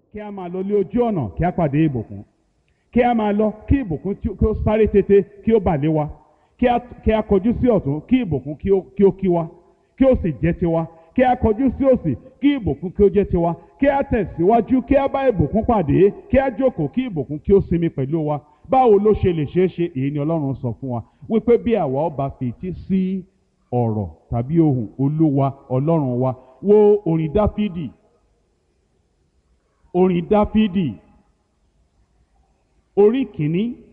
kí a máa lọ lé ojú ọ̀nà kí a pàdé ìbùkún kí a máa lọ kí ìbùkún tí ó- kí ó sáré tètè kí ó bà lé wa kí a kí a kọjú sí ọ̀tún kí ìbùkún kí ó kí ó kí wa kí ó sì jẹ́ tiwa kí a kọjú sí òsì kí ìbùkún kí ó jẹ́ tiwa kí a tẹ̀síwájú kí a bá ìbùkún pàdé kí a jókòó kí ìbùkún kí ó sinmi pẹ̀lú wa báwo ló ṣe lè ṣeé ṣe èyí ni ọlọ́run sọ fún wa wípé bí àwa ọba fètí sí ọ̀rọ̀ tàbí ohùn olúwa ọlọ́run wa wo orin dáfídì orin dáfídì orí kìíní